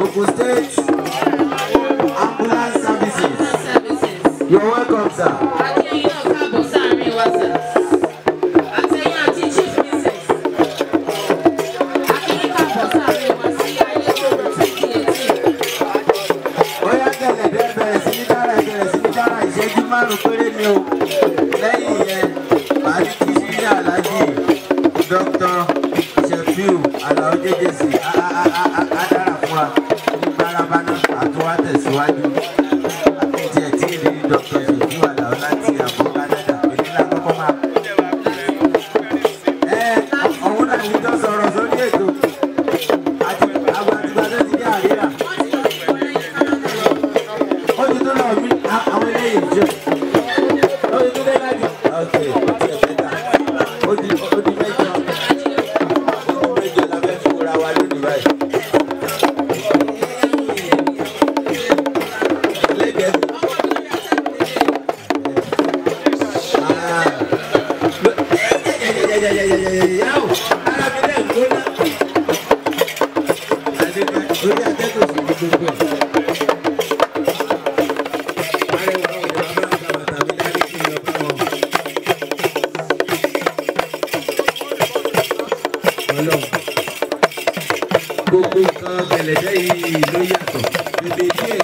Ogun State Ambulance Services. You're welcome, sir. Bóyá gẹ̀lẹ́dẹ́ bẹ̀rẹ̀ sí ní dára bẹ̀rẹ̀ sí ní dára ìṣẹ́jú márùn-ún péré ni o. Lẹ́yìn yẹn, màá ní kí sílé Alhaji Dr. Shefiu Alao Jejesi Adára fún wa ní Gbárabáná àtúwá tẹ̀síwájú. Àti ẹ̀ tí ì rí Dr. Shefiu Alao láti àbọ̀ Canada. Èmi náà kọ́kọ́ máa. Ẹ ọ̀hún náà ní jọ sọ̀rọ̀ sórí ètò. Àti àwọn àtìgbà tó ti dé àríyá. Ó ti tó lọ mí àwọn eléyìí jù. Ó ti tó dé láti. Ọ̀sẹ̀ ó ti ẹ̀fẹ̀ ta. Ó di ó di mẹ́jọ. Ó di mẹ́jọ la fẹ́ fi wúra wa lónìí báyìí. Lẹ́gẹ̀ẹ́. Ah. Yàwó, ara mi náà gbóná. Àdéhùn orí atẹ́gùn sì ní gbogbo ẹ̀. gbogbo nǹkan gẹ̀lẹ́dẹ́ yìí ló yàtọ̀ bèbè díẹ̀